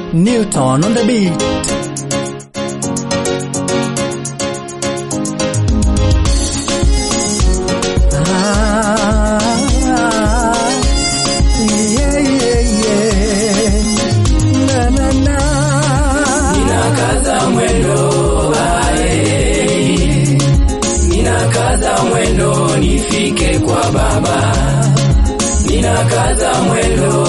Newton on the beat. Ah, yeah, yeah, yeah. Na, na, na. Ninakaza mwendo ae, ninakaza mwendo nifike kwa baba, ninakaza mwendo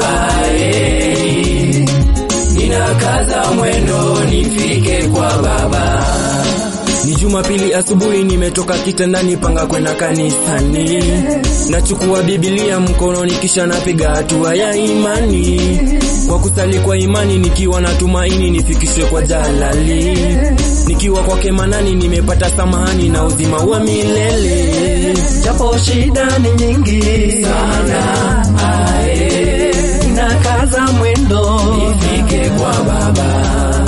ae, ninakaza mwendo nifike kwa baba. Ni Jumapili asubuhi, nimetoka kitandani panga kwenda kanisani, nachukua Biblia mkononi, kisha napiga hatua ya imani kwa kusali kwa imani, nikiwa na tumaini nifikishwe kwa Jalali, nikiwa kwake Manani nimepata samahani na uzima wa milele. Japo shida ni nyingi sana, ae, nakaza mwendo Nifike kwa Baba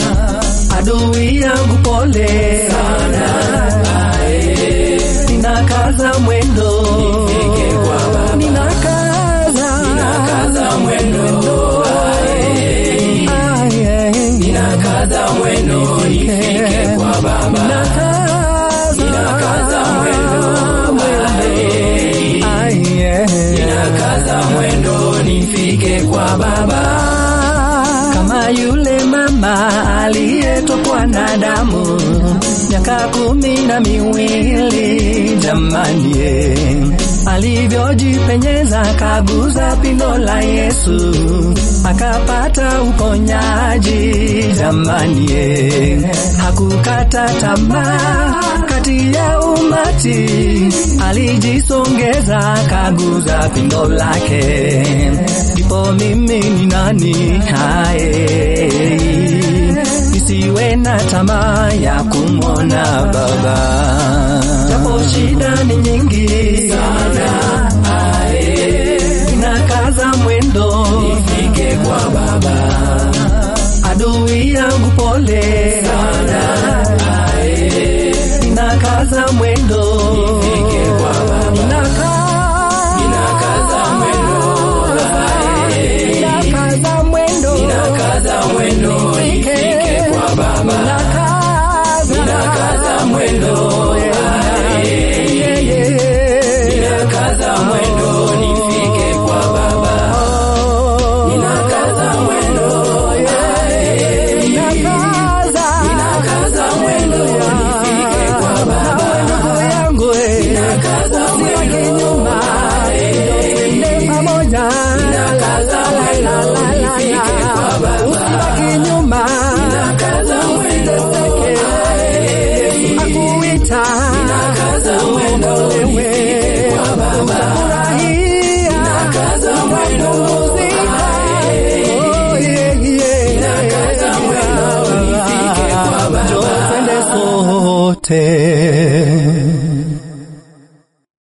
adui yangu pole sana, ae, ninakaza mwendo Nifike kwa Baba. ninakaza Ninakaza mwendo ae, aye, ninakaza mwendo nifike kwa Baba ninakaza Ninakaza mwendo ae, aye, ninakaza mwendo nifike kwa Baba kama yule mama aliyetokwa na damu miaka kumi na miwili jamani, eh, alivyojipenyeza kaguza pindo la Yesu akapata uponyaji jamani, eh, hakukata tamaa kati ya umati, alijisongeza kaguza pindo lake, ndipo mimi ni nani hae nisiwe na tamaa ya kumwona Baba, japo shida ni nyingi sana, ae, ninakaza mwendo nifike kwa Baba adui yangu pole sana, ae, ninakaza mwendo nifike kwa Baba ninakaza Ninakaza mwendo ae, ninakaza mwendo ninakaza mwendo nifike kwa Baba Ninakaza mwendo ae, ninakaza mwendo nifike kwa Baba Ninakaza mwendo ae, ninakaza mwendo nifike kwa Baba Ninakaza mwendo ae, ninakaza mwendo nifike kwa Baba Ninakaza mwendo ae, ninakaza mwendo nifike kwa Baba Ninakaza mwendo ae, ninakaza mwendo nifike kwa Baba Twende sote